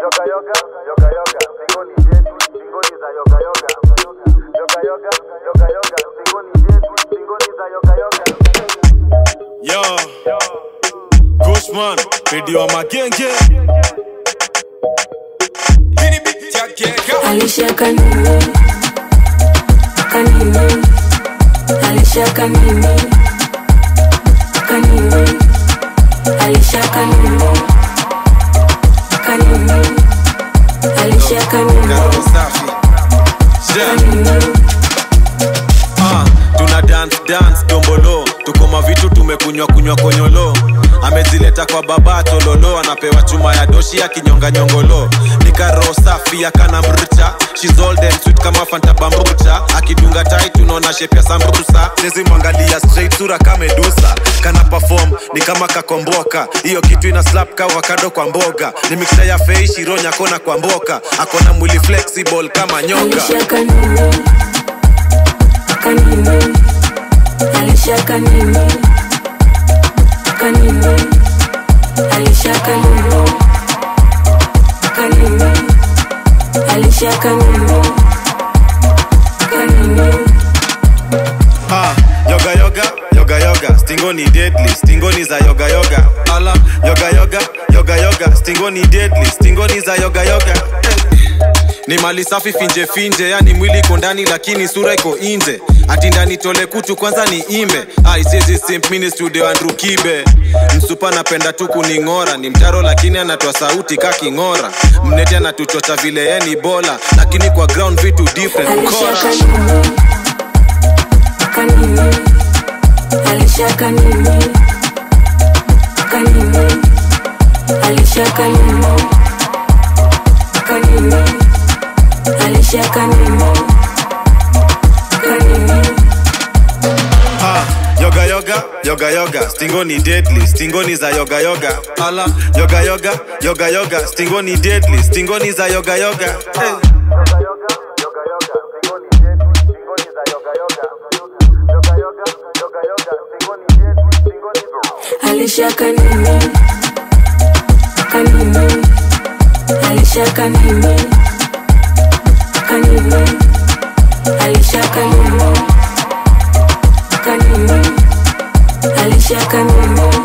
yoga yoga yoga yoga singoni zetu singoni za yoga yoga yoga yoga yoga yoga singoni zetu singoni za yoga yoga Yo, Kushman, video wa magenge. Hini beat yake ka- Alisha kanini kanini Alisha kanini kanini Alisha kanini kanini Alisha kanini Karo safi. Yeah. kanini Ah, tuna dance dance dombolo tuko mavitu tumekunywa kunywa konyolo amezileta kwa baba tololo anapewa chuma ya doshi ya kinyonga nyongolo nikaro safi akana mrcha She's all them sweet kama fanta bambucha akidunga tai tunaona shape ya sambusa sisi mwangalia straight sura kamedusa kana perform ni kama kakomboka hiyo kitu ina slap ka wakado kwa mboga ni mixture ya feishi ronya kona kwa mboka akona mwili flexible kama nyoka Alisha kanini kanini Alisha kanini kanini Alisha kanini kanini Alisha kanini kanini Ha, yoga yoga yoga yoga stingoni deadly stingoni za yoga yoga ala yoga yoga yoga yoga stingoni deadly stingoni za yoga yoga ni mali safi finje finje yani mwili iko ndani lakini sura iko nje ati ndani tole kutu kwanza ni imbe aisezi simp mini studio andrew kibe msupa napenda tu kuning'ora ni mtaro lakini anatoa sauti ka king'ora mnete anatuchocha vile ye ni bola lakini kwa ground vitu different Alisha mkora kanini kanini Alisha kanini kanini Alisha kanini kanini Alisha kanini kanini Ha, yoga yoga yoga yoga stingoni deadly stingoni za yoga yoga ala yoga yoga yoga yoga stingoni deadly stingoni za yoga yoga hey. yoga yoga yoga yoga singoni zetu singoni za yoga yoga yoga yoga yoga yoga singoni zetu singoni za Alisha kanini kanini Alisha kanini kanini Alisha kanini kanini Alisha kanini